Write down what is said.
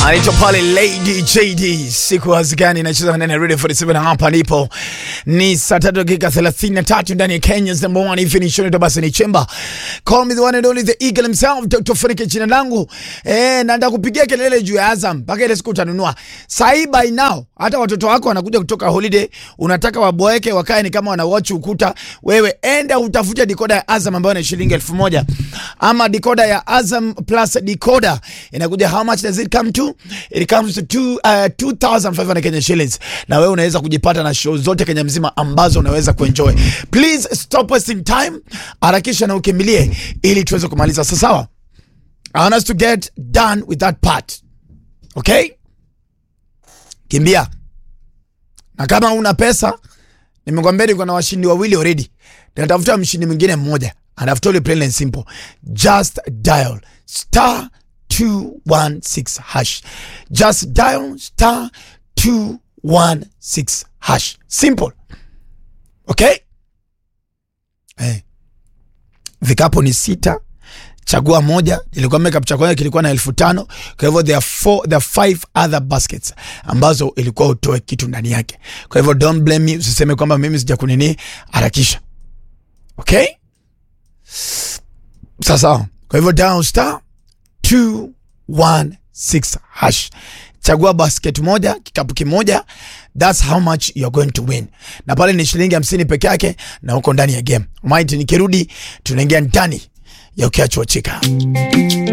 anaitwa pale Lady JD, siku hazigani inacheza ndani ya Radio 47 hapa nipo. Ni saa tatu dakika 33 ndani ya Kenya's number one evening show to basi ni chemba. Call me the one and only the eagle himself Dr. Funike jina langu. Eh, na ndakupigia kelele juu ya Azam mpaka ile siku utanunua. Sai by now hata watoto wako wanakuja kutoka holiday, unataka waboeke wakae ni kama wana watch ukuta. Wewe enda utafute decoder ya Azam ambayo ni shilingi elfu moja ama decoder ya Azam plus decoder inakuja how much does it come to? It comes to two, uh, 2500 Kenya shillings, na wewe unaweza kujipata na show zote Kenya mzima ambazo unaweza kuenjoy. Please stop wasting time, harakisha na ukimbilie ili tuweze kumaliza. Sasa sawa, I want us to get done with that part. Okay, kimbia, na kama una pesa, nimekwambia niko na washindi wawili already, natafuta mshindi mwingine mmoja and I've told you plain and simple, just dial star 216 hash. Just dial star 216 hash. Simple. Okay? Eh. Vikapu ni sita. Chagua moja. Nilikuwa makeup cha kwanza kilikuwa na elfu tano. Kwa hivyo there are four, there are five other baskets ambazo ilikuwa utoe kitu ndani yake. Kwa hivyo don't blame me, usiseme kwamba mimi sija kunini, harakisha. Okay? Sasa, kwa hivyo dial star 216 hash. Chagua basket moja, kikapu kimoja. That's how much you're going to win. Na pale ni shilingi hamsini peke yake na uko ndani ya game. Might nikirudi tunaingia ndani ya ukiachwa chika.